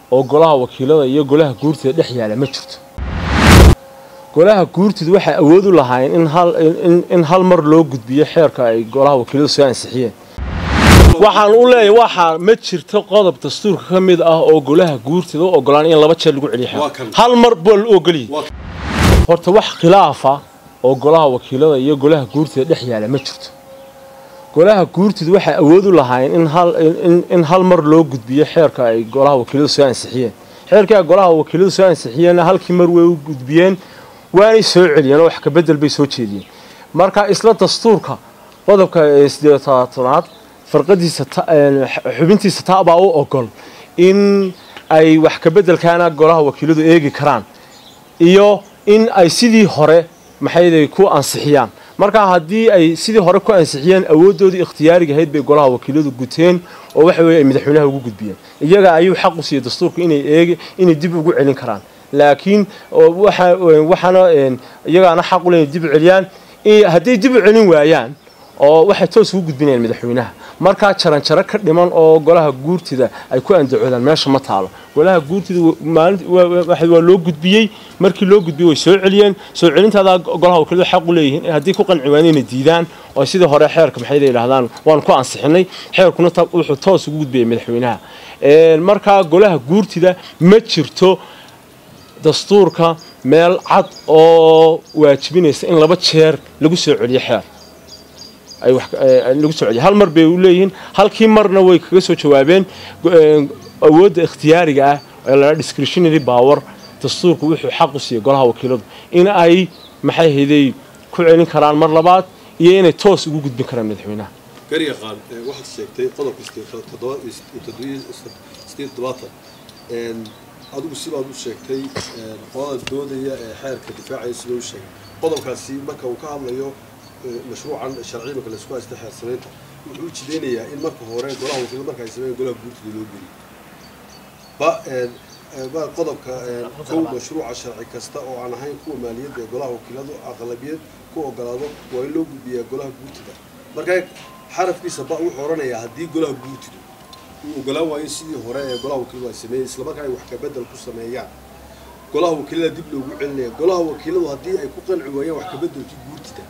oo golaha wakiilada iyo golaha guurtida dhex yaala ma jirto golaha guurtidu waxay awood u lahaayeen in hal in, in hal mar loo gudbiyo xeerka ay golaha wakiiladu soo ansixiyeen waxaan u leeyahay waxaa ma jirto qodob dastuurka ka mid ah oo golaha guurtida u ogolaan in laba jeer lagu celiyo Waa xeer kan. hal mar baa la ogoliyay Waa- horta wax khilaafa oo golaha wakiilada iyo golaha guurtida dhex yaala ma jirto golaha guurtidu waxay awood u lahaayeen in hal in, in hal mar loo gudbiyo xeerka ay golaha wakiiladu soo ansixiyeen xeerkii ay golaha wakiiladu soo ansixiyeenna halkii mar way u gudbiyeen waanay soo celiyeen oo wax ka bedel bay soo jeediyeen marka isla dastuurka qodobka ee sideed tobnaad farqadiisa ta- een, xubintiisa ta baa u ogol in ay wax ka bedelkaana golaha wakiiladu eegi karaan iyo in ay sidii hore maxayday ku ansixiyaan marka haddii ay sidii hore ku ansixiyeen awooddoodii ikhtiyaariga ahayd bay golaha wakiiladu guteen oo waxa weeye ay madaxweynaha ugu gudbiyeen iyaga ayuu xaq u siiyey dastuurku inay eegi inay dib ugu celin karaan laakiin oo waxa waxaana een, iyagaana xaq u leeyihin dib u celiyaan i- hadday dib u celin waayaan oo waxay toos ugu gudbinayaan madaxweynaha markaa jaranjaro ka dhiman oo golaha guurtida ay ku andacoodaan meesha ma taalo golaha guurtida wa- maalin wa- wa- waxa- waa loo gudbiyey markii loo gudbiyey way soo celiyeen soo celintaadaa golaha wakiiladu xaq u leeyihiin haddii ku qanci waayeen inay diidaan oo sidii hore xeerka maxay yidhaahdaan waan ku ansixinay xeerkuna ta- wuxuu toos ugu gudbiyey madaxweynaha Een, markaa golaha guurtida ma jirto dastuurka meel cad oo waajibinaysa in laba jeer lagu soo celiyo xeer ay wax eh, lagu soo celiyo hal mar bay u leeyihiin halkii marna way kaga soo jawaabeen go- eh, awoodda ikhtiyaariga ah ee la discretionary power dastuurku wuxuu xaq u siiyey golaha wakiiladu in ay maxay hayday ku celin karaan mar labaad iyo inay toos ugu gudbin karaan madaxweynaha gariga qaan ee waxaad sheegtay qodobka sideed- toddoba iyo toddobiyo- sideed todobaatan Een, adigu sibaad u sheegtay een, qolada doodaya ee xeerka difaacaya sida u sheegay qodobkaasi marka uu ka hadlayo ee, mashruucan sharci marka laisku haysta xeer samaynta wuxuu u jideynayaa in marka hore golaha wakiilada marka ay sameeyeen golaha guurtida loo geliyo ba een, ee, ba qodobka een, kow mashruuca sharci kasta oo aan ahayn kuwa maaliyadda ee golaha wakiiladu aqlabiyad ku ogolaado waa in loo gudbiyaa golaha guurtida marka xarafkiisa ba wuxuu odhanayaa haddii golaha guurtidu uu ogolaan waayo sidii hore ee golaha wakiiladu ay sameeyeen islamarkaa ay wax ka bedel ku sameeyaan golaha wakiilada dib loogu celinaya golaha wakiiladu haddii ay ku qanci waayaan wax ka bedelkii guurtida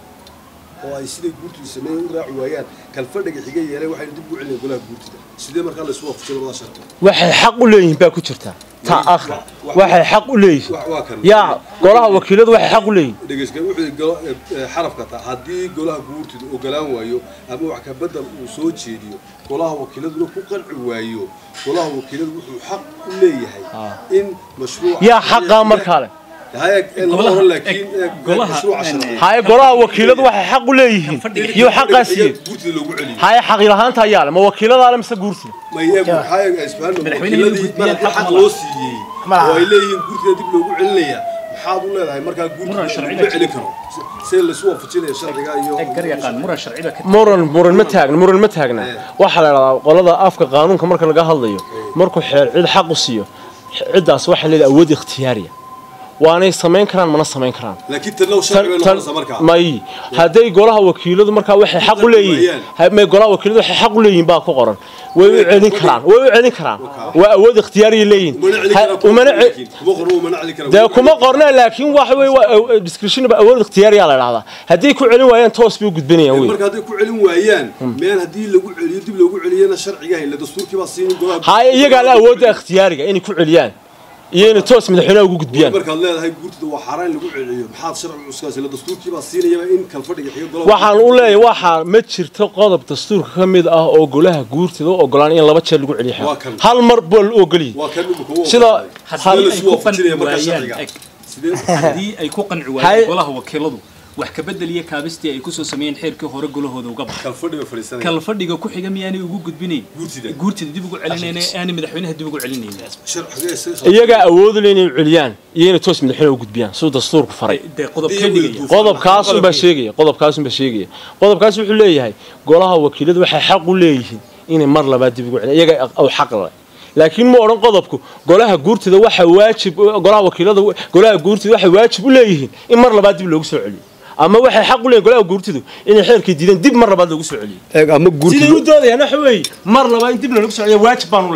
oo ay siday guurtidu sameeyeen u raaci waayaan kalfadhiga xiga yeeleen waxaynu dib ugu celinaya golaha guurtida sidee markaa la isu waafajin labada sharti waxay xaq u leeyihiin baa ku jirta ta akhra waxay xaq u leeyihiin Wa- waa kan yaa golaha wakiiladu waxay xaq u leeyihiin dhegeyska wuxuu yidhi golo- eh, eh, xarafka ta haddii golaha guurtidu ogolaan waayo ama wax ka bedel uu soo jeediyo golaha wakiiladuna ku qanci waayo golaha wakiiladu wuxuu xaq u leeyahay in mashruuca yaa xaqaa markaa leh Haya, eh, lama Golaha- oran laakiin eh, eh, golaha- mashruuca sharci haye golaha wakiiladu waxay xaq u leeyihiin iyo xaqaa siiyeen guurtida loogu celiyo haye xaqi lahaanta ayaa leh ma wakiiladaale mise guurtida ma iyagu waxaa isfahan Madaxweynaha inuu wakiiladii gudbiyaan marka xaq xaq ma loo siiyey oo ay leeyihiin guurtida dib loogu celinaya maxaad u leedahay markaa guurtida Muran sharci laguma baa celin karo see laisu waafajinaya sharciga iyo garyaqaan muran sharci baa ka muran muran ma taagna muran ma taagna waxaa la idhahdaa qolada afka qaanuunka marka laga hadlayo markuu xeer cid xaq u siiyo ciddaas waxay leedahay awood ikhtiyaariya waanay samayn karaan mana samayn karaan laakiin tanlow sharci bay noqonaysaa markaa may hadday golaha wakiiladu markaa waxay xaq u leeyihiin ha- may golaha wakiiladu waxay xaq u leeyihiin baa ku qoran way u celin karaan way u celin karaan waa awood ikhtiyaariya leeyihiin umana celin Ha- kara kuma umana qorna ce- laakiin. kuma qorna umana celin kara dee kuma qorna laakiin waxa wey waa discretion awood ikhtiyaariya la idhahdaa hadday ku celin waayaan toos bay u gudbinayaan wey marka hadday ku celin waayaan meel haddii lagu celiyo dib loogu celiyana sharciga hayla dastuurkii baa siinin golaha haye iyagaa la awoodda ikhtiyaariga inay ku celiyaan iyo inay toos madaxweynaha ugu gudbiyaan markaad leedahay guurtida waa xaaraan in lagu celiyo maxaad sharci cuskaas la dastuurkii baa siinayaba in kalfadhiga xiga golaha waxaan u leeyahay waxaa ma jirto qodob dastuurka ka mid ah oo golaha guurtida u ogolaan in laba jeer lagu celiyo xeer. Waa kan. hal mar baa la ogoliyay waa kan imika u Sida- ogolaaday. hal- Sidee la ay isu ku waafajinaya qanci markaa waayaan sharciga eg sidee haddii ay ku qanci Hay- waayeen golaha wakiiladu wax ka bedel iyo kaabistii ay kusoo sameeyeen xeerkii hore golahooda uga baxa kalfadhiga fadhiisanaya kala fadhiga ku xiga miyaanay ugu gudbinayn Guurtida. guurtida dib ugu celinayna aanay madaxweynaha dib ugu celinayn sharciga isaga iyagaa awoodu leh inay celiyaan iyo inay toos madaxweynaha u gudbiyaan siduu dastuurku faray dee qodob Haddii ka ay dhigaya wada qodobkaasunbaa sheegaya qodobkaasunbaa sheegaya qodobkaas wuxuu leeyahay golaha wakiiladu waxay xaq u leeyihiin inay mar labaad dib ugu celiyaan iyaga u xaq leh laakiin ma odhan qodobku golaha guurtida waxa waajib golaha wakiilada golaha guurtida waxay waajib u leeyihiin in mar labaad dib loogu soo celiyo ama waxay xaq u leeyihin golaha guurtidu inay xeerkii diideen dib mar labaad loogu soo celiyo eeg ama siday u doodayaan waxa weeye mar labaad in dib loogu soo celiyo waajib baan u leenahay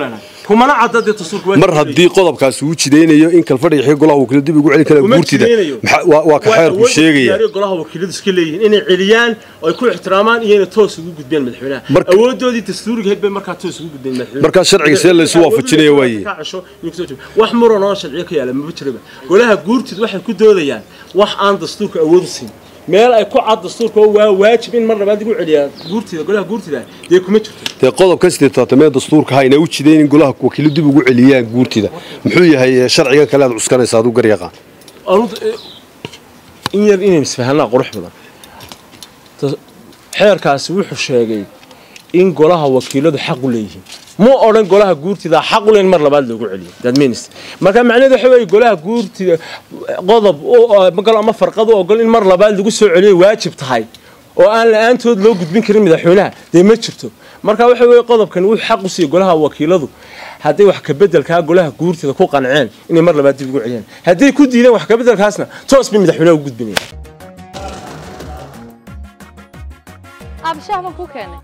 kumana cadda dee dastuurka waa mar haddii qodobkaasi uu jidaynayo in kalfadhiga xig golaha wakiilada dib ugu celin kara Kuma guurtida jidaynayo. maxaa- waa waa ka xeerku sheegaya diyaariyo golaha wakiiladu iska leeyihiin inay celiyaan oo ay ku ixtiraamaan iyo inay toos ugu gudbiyaan madaxweynaha Marka- awoodoodii dastuuriga ahayd bay markaa toos ugu gudbeen madaxweynaha Markaa sharciga see la isu waafajinaya waaye. Ka casho iyo kusoo joogo. wax muran oo sharciyo ka yaala maba jiraba golaha guurtid waxay ku doodayaan wax aan dastuurka awood u siin meel ay ku cad dastuurka oo waa waajib in mar labaad lagu celiyaa guurtida golaha guurtida dee kuma jirto dee qodobka sideed tobaatamee dastuurka hayna u jidayn in golaha wakiiladu dib ugu celiyaan guurtida muxuu yahay eh, sharcigan kale aad cuskanaysa aduu garyaqaan anu- in yar inaynu isfahanaa qurux badan Tas- xeerkaasi wuxuu sheegay in golaha wakiiladu xaq u leeyihiin ma odhan golaha guurtida xaq u leen mar labaad loogu celiyo that means marka macnaheedu waxa weeye golaha guurtida qodob u- magal ama farqad u ogol in mar labaad lagu soo celiyo waajib tahay oo aan la-aantood loo gudbin karin madaxweynaha dee ma jirto marka waxa weeye qodobkan wuxuu xaq u siiyey golaha wakiiladu hadday wax kabedelkaa golaha guurtida ku qanceen inay mar labaad dib ugu celiyaan hadday ku diideen wax kabedelkaasna toos bay madaxweynaha ugu gudbinayaan abshaah baan ku keenay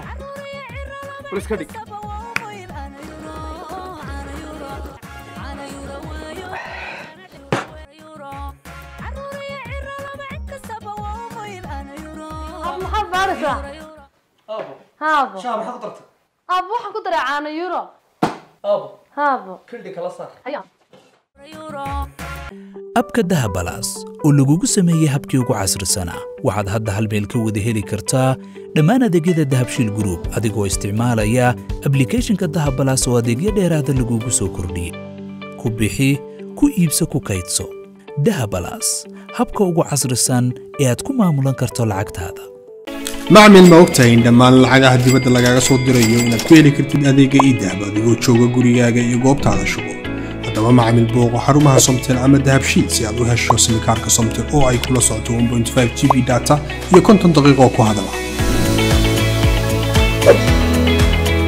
Ab, maxaad baaraysaa haabo aabo waxaan ku daray caano euro haabo Ayaa. abka dahabalaas oo lagugu sameeyey habkii ugu casrisanaa waxaad hadda hal meel ka wada heli kartaa dhammaan adeegyada dahabshiil group adigoo isticmaalaya ablicathonka dahabalaas oo adeegyo dheeraada lagugu soo kordhiyey ku bixi ku iibso ku kaydso dahabalaas habka ugu casrisan ee aad ku maamulan karto lacagtaada macmil ma ogtahay in dhammaan lacagaha dibadda lagaaga soo dirayo inaad ku heli kartid adeega idahab adigoo jooga gurigaaga iyo goobtaada shugo haddaba macmil booqo xarumaha somtel ama dahabshiid si aad u hesho simikaarka somtel oo ay kula socoto 1.5 g b data iyo konton daqiiqo ku hadala